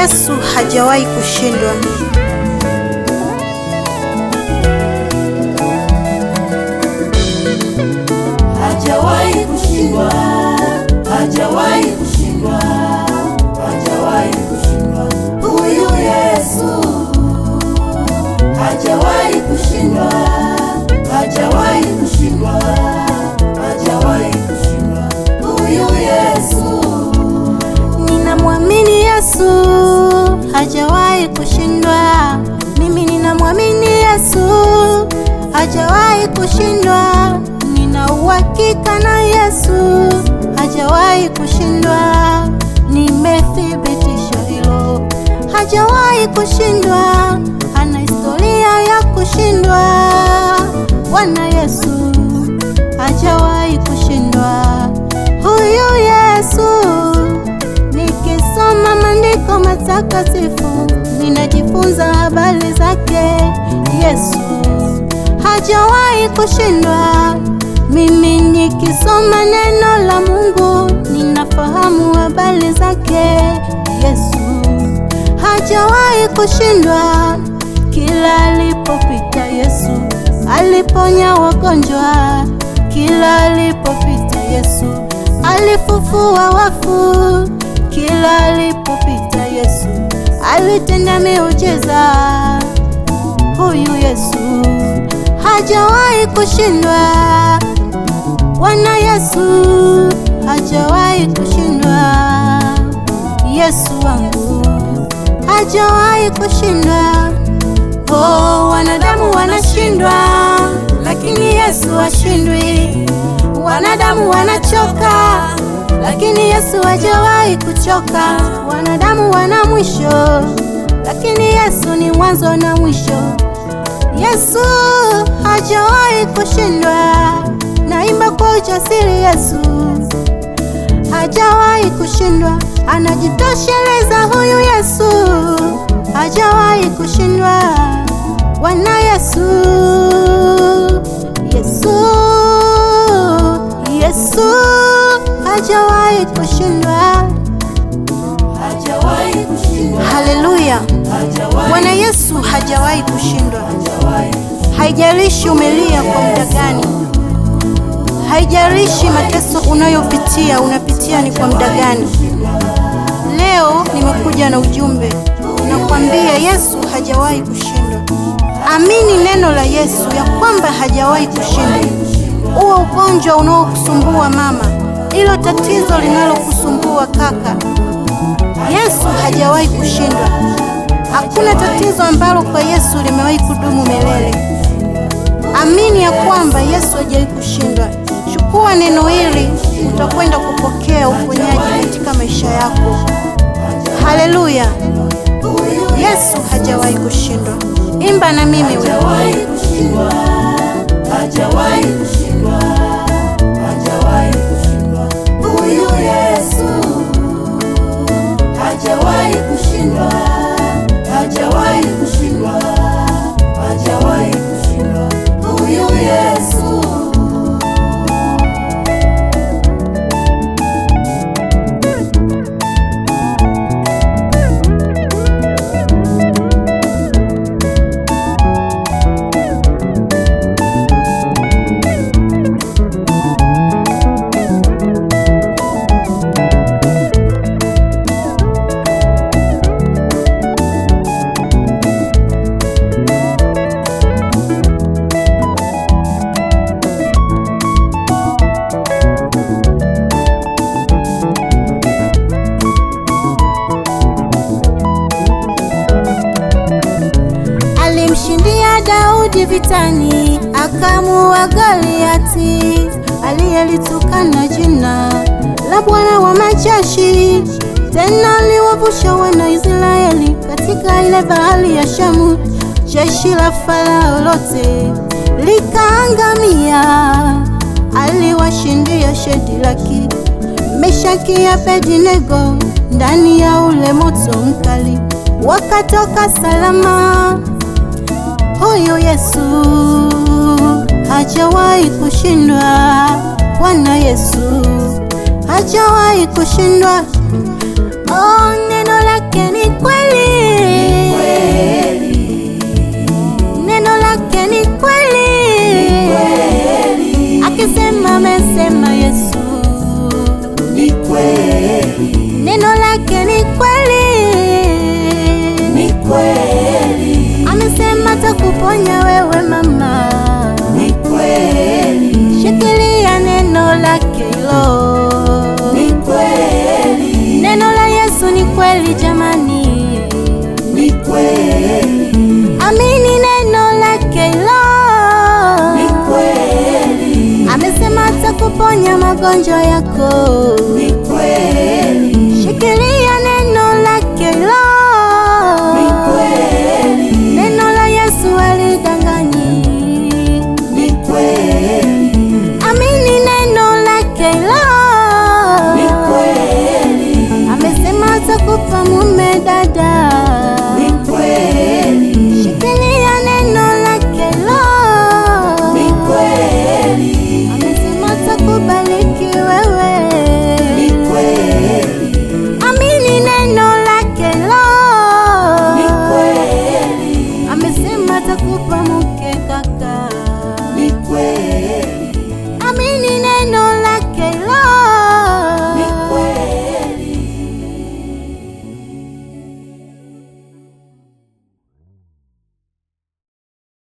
Yesu hajawahi kushindwa. hajawahi kushindwa, hajawahi kushindwa, hajawahi kushindwa. Huyu Yesu hajawahi kushindwa, hajawahi kushindwa, hajawahi kushindwa. Huyu Yesu Ninamwamini Yesu hajawahi kushindwa. Mimi ninamwamini Yesu hajawahi kushindwa. Nina uhakika na Yesu hajawahi kushindwa. Nimethibitisha hilo, hajawahi kushindwa. Hana historia ya kushindwa. Bwana Yesu hajawahi kushindwa. Huyu Yesu Nikisoma maandiko matakatifu ninajifunza habari zake. Yesu hajawahi kushindwa. Mimi nikisoma neno la Mungu ninafahamu habari zake. Yesu hajawahi kushindwa. Kila alipopita Yesu aliponya wagonjwa. Kila alipopita Yesu alifufua wafu. Kila alipopita Yesu alitenda miujiza. Huyu Yesu hajawahi kushindwa. Bwana Yesu hajawahi kushindwa. Yesu wangu hajawahi kushindwa. Oh, wanadamu wanashindwa, lakini Yesu hashindwi. Wanadamu wanachoka, lakini Yesu hajawahi kuchoka. Wanadamu wana mwisho, lakini Yesu ni mwanzo na mwisho. Yesu hajawahi kushindwa. Naimba kwa ujasiri, Yesu hajawahi kushindwa. Anajitosheleza huyu Yesu, hajawahi kushindwa. Bwana Yesu, Yesu, Yesu hajawahi kushindwa. hajawahi kushindwa, Haleluya! hajawahi Bwana Yesu hajawahi kushindwa. hajawahi Haijalishi umelia kwa muda gani, haijalishi mateso unayopitia unapitia ni kwa muda gani. Leo nimekuja na ujumbe, nakwambia Yesu hajawahi kushindwa. Amini neno la Yesu ya kwamba hajawahi kushindwa. Uwe ugonjwa unaokusumbua mama, ilo tatizo linalokusumbua kaka, Yesu hajawahi kushindwa. Hakuna tatizo ambalo kwa Yesu limewahi kudumu milele. Amini ya kwamba Yesu hajawahi kushindwa. Chukua neno hili, utakwenda kupokea uponyaji katika maisha yako. Haleluya! Yesu hajawahi kushindwa. Imba na mimi wewe. hajawahi kushindwa, hajawahi kushindwa, hajawahi kushindwa. Huyu Yesu hajawahi kushindwa, hajawahi kushindwa, hajawahi kushindwa. Huyu Yesu Alimshindia Daudi vitani, akamuua Goliati aliyelitukana jina la Bwana wa majeshi. Tena aliwavusha wana Israeli katika ile bahari ya Shamu. Jeshi la Farao lote likaangamia. Aliwashindia Shedraki, Meshaki, Abednego ndani ya ule moto mkali, wakatoka salama. Huyu Yesu hajawahi kushindwa. Bwana Yesu hajawahi kushindwa. Oh, neno lake ni kweli, neno lake ni kweli, akisema amesema Yesu, ni kweli, neno lake ni kweli, ni kweli, amesema takuponya wewe mama, ni kweli, shikilia neno lake hilo. ni kweli, Neno la Yesu ni kweli jamani, ni kweli, amini neno lake hilo. ni kweli, Amesema atakuponya magonjwa yako, ni kweli, shikilia neno lake hilo. ni kweli, Neno la Yesu alidanganyi, ni kweli, amini neno lake hilo. ni kweli, Amesema atakupa mume dada, ni kweli, shikilia neno lake hilo. ni kweli, Amesema atakubariki wewe, ni kweli, amini neno lake hilo. ni kweli, Amesema atakupa mke